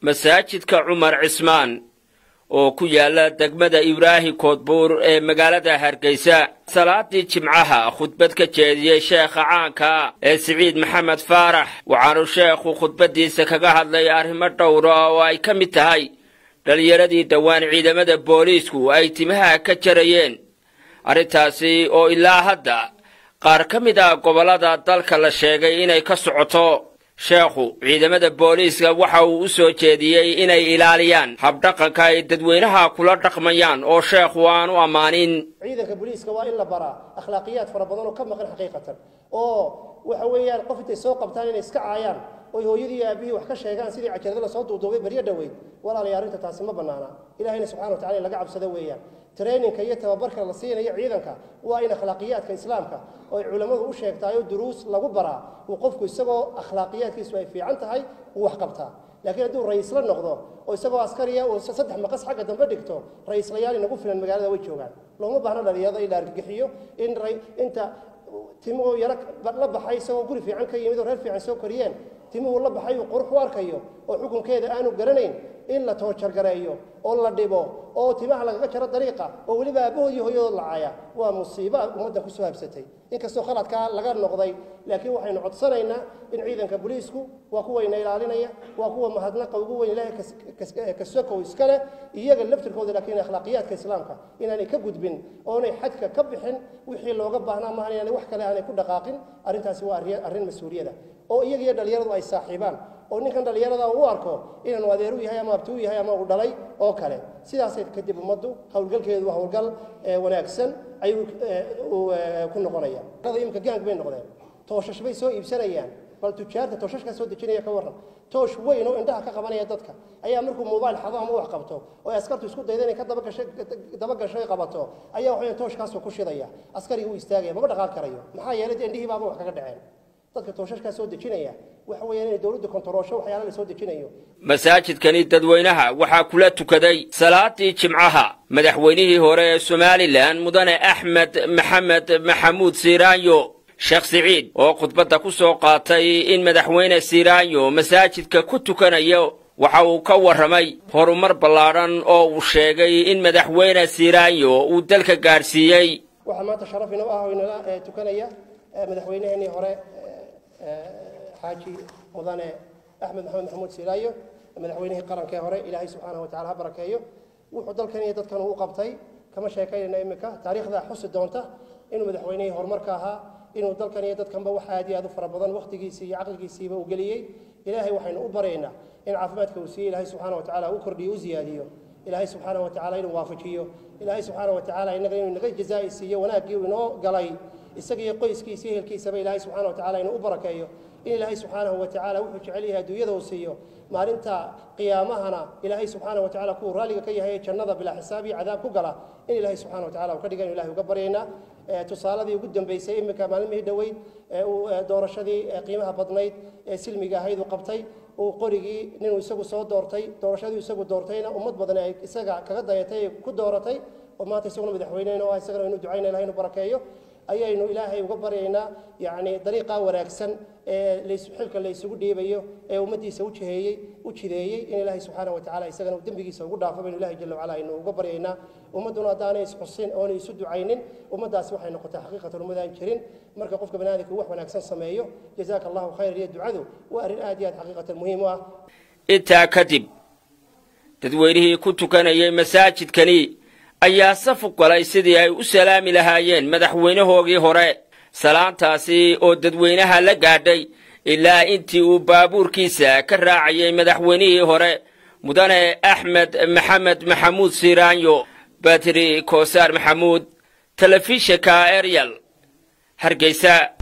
masaajidka cumar cismaan oo ku yaala degmada ibraahim koodbuur ee magaalada hargeysa salaadii jimcaha khudbad ka jeediyey sheekha caanka ee siciid maxamed faarax waxaanu sheekhu khudbaddiisa kaga hadlay arrimo dhowra oo ay ka mid tahay dhallinyaradii dhowaan ciidamada booliisku ay timaha ka jarayeen arrintaasi oo ilaa hadda qaar ka mid ah gobollada dalka la sheegay inay ka socoto sheekhu ciidamada booliiska waxa uu u soo jeediyey inay ilaaliyaan habdhaqanka ay dadweynaha kula dhaqmayaan oo sheekhu aan u ammaanin ciidanka booliiska waa in la baraa akhlaaqiyaad fara badan oo ka maqan xaqiiqatan oo waxa weeyaan qof intay soo qabtaan inay iska caayaan oy hooyadii iyo aabihii wax ka sheegaan sidii cajalada lasoo duuduubay baryo dhoweyd walaalaya arrinta taasi ma bannaana ilahayna subxana wa tacala in laga cabsado weeyaan traininka iyo tababarka la siinayo ciidanka waa in akhlaaqiyaadka islaamka oo ay culammadu u sheegtaayoo duruus lagu baraa uu qofku isagoo akhlaaqiyaadkiisu ay fiican tahay uu wax qabtaa laakiin hadduu ra'iisla noqdo oo isagoo askariya uu saddex maqas xagga dambe dhigto ra'iislayaal inagu filan magaalada way joogaan looma baahno dhalinyarada in la argagixiyo in inta timuhu yaro la baxay isagoo guri fiican ka yimid oo reer fiican soo koriyeen timuhu la baxay uu qurux u arkayo oo xukunkeeda aanu garanayn in la toojargareeyo oo la dhibo oo timaha lagaga jaro dariiqa oo weliba aabbahood iyo hooyadood lacaya waa musiibo ummaddan kusoo habsatay inkastoo khaladkaa laga noqday laakiin waxaynu codsanaynaa in ciidanka booliisku waa kuwayna ilaalinaya waa kuwa mahadnaqa ugu weyn ilaahay kasokow iska leh iyaga laftirkooda laakiin akhlaaqiyaadka islaamka inaanay ka gudbin oonay xadka ka bixin wixii looga baahnaa maahan inaanay wax kale aanay ku dhaqaaqin arrintaasi waa arrin mas-uuliyada oo iyaga iyo dhalinyaradu ay saaxiibaan oo ninkan dhallinyarada u arko inaanu adeeru yahay ama abtuu yahay ama uu dhalay oo kale sidaasay kadib ummaddu howlgalkeedu waa howlgal wanaagsan ayuu ku noqonaya imika gaang bay noqdeen tooshash bay soo iibsanayaan bal tujaarta tooshashkaa soo dejinaya ka warran toosh weyn oo indhaha ka qabanaya dadka ayaa markuu mobail xado ama wax qabto oo ay askartu isku dayda inay ka dabagasho ay qabato ayaa waxaweya tooshkaasuu ku shidaya askarigii u istaagaya mama dhaqaaq karayo maxaa yeelay dee indhihii baaba wax kaga dhaceen dadka tooshashkaa soo dejinaya waxa weeyaan inay dowladdu kontaroosho waxyaala la soo dejinayo masaajidkani dadweynaha waxaa kula tukaday salaadii jimcaha madaxweynihii hore ee somalilan mudane axmed maxamed maxamuud siiraanyo sheekh siciid oo khudbadda ku soo qaatay in madaxweyne siiraanyo masaajidka ku tukanayo waxa uu ka warramay horumar ballaadhan oo uu sheegay in madaxweyne siiraanyo uu dalka gaadhsiiyey waxaa maanta sharaf inoo ah oo inala tukanaya madaxweyneheenii hore xaaji mudane axmed maxamed maxamuud siiraayo madaxweynihii qarankee hore ilaahay subxaanahu watacala ha barakeeyo wuxuu dalkan iyo dadkan uu qabtay kama sheekaynayna imika taariikhda xusi doonta inuu madaxweynihii horumarka ahaa inuu dalkan iyo dadkanba wax aad iyo aad u fara badan wakhtigiisii iyo caqligiisiiba uu geliyey ilaahay waxaynu u baraynaa in caafimaadka uu siiyey ilaahay subxaana watacala u kordhiyo u ziyaadiyo ilaahay subxaana watacala inuu waafajiyo ilaahay subxaana watacala inaga inuu naga jazaa'i siiyo wanaaggii uu inoo galay isaga iyo qoyskiisa iyo ehelkiisaba ilaahay subxana watacala inuu u barakeeyo in ilaahay subxaanahu watacala wuxuu jecel yahay adduunyada uu siiyo maalinta qiyaamahana ilaahay subxaana watacala kuwuu raalliga ka yahay jannada bilaa xisaab iyo cadaab ku gala in ilaahay subxana watacala uu ka dhigan ilahay uga baryaynaa tusaaladii ugu dambeysay iminka maalmihii dhoweyd doorashadii qiimaha badnayd ee silmiga ahayd uu qabtay uu qorigii ninuu isagu soo doortay doorashadii isagu doortayna ummad badan ay isaga kaga dayatay ku dooratay oo maanta isaguna madaxweyneyna oo isagana inu ducayna ilahay inu barakeeyo ayaynu ilaahay uga baryaynaa yacni dariiqaa wanaagsan ee xilka la isugu dhiibayo ee ummaddiisa u jiheeyey u jideeyey in ilaahay subxaana wa tacala isagana dembigiisa ugu dhaafo baynu ilahay jalla wacala aynu uga baryaynaa ummadduna haddaanay isxusin oonay isu ducaynin ummaddaasi waxay noqotay xaqiiqatan ummadaan jirin marka qofka banaadamka wax wanaagsan sameeyo jazaaka allahu khayr iyo ducadu waa arrin aad iyo aad xaqiiqatan muhiim u ah intaa kadib dadweynihii ku tukanayay masaajidkani ayaa safu galay sidii ay u salaami lahaayeen madaxweynahoogii hore salaantaasi oo dadweynaha la gaadhay ilaa intii uu baabuurkiisa ka raacayay madaxweynihii hore mudane axmed maxamed maxamuud siiraanyo batri koosaar maxamuud telefishinka eryal hargeysa